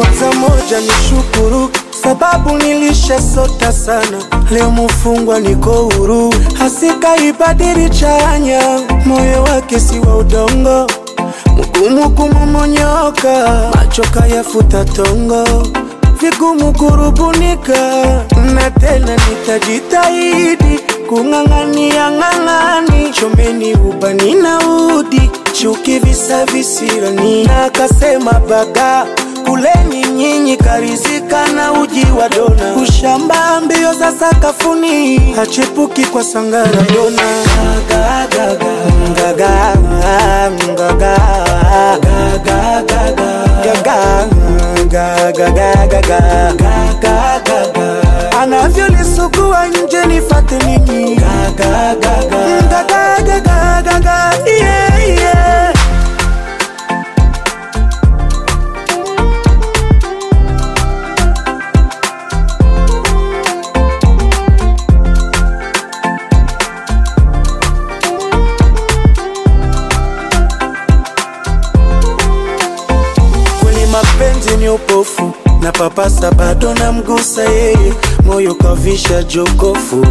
kwanza moja ni shukuru sababu nilishasota sana, leo mufungwa niko huru. Hasika ibadili chanya, moyo wake si wa udongo, mgumu kumomonyoka, macho kayafuta tongo, vigumu kurubunika, na tena nitajitahidi kung'ang'ania ng'ang'ani, chomeni ubani na udi, chuki visa visirani, na akasema baga kuleni nyinyi karizika na uji wa dona, ushamba mbio za sakafuni, hachepuki kwa sangara dona. Gaga, gaga, gaga, gaga, gaga, gaga, gaga, gaga, gaga, anavyolisugua nje nifate nini? Gaga, gaga, gaga, gaga, gaga, yeah, yeah. kweli mapenzi ni upofu na papasa bado na mgusa yeye moyo kavisha jokofu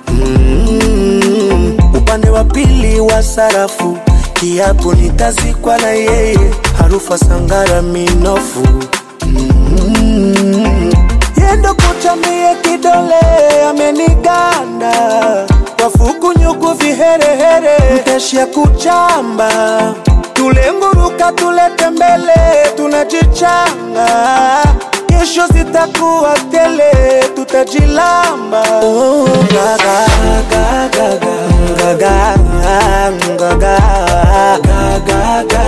mm, upande wa pili wa sarafu kiapo nitazikwa na yeye harufa sangara minofu mm, yendo kuchamie kidole ameniganda wafukunyuku viherehere mteshia kuchamba tulenguruka tulete mbele tunajichanga kesho zitakuwa tele tutajilamba oh, gaga, gaga, gaga, gaga, gaga, gaga, gaga,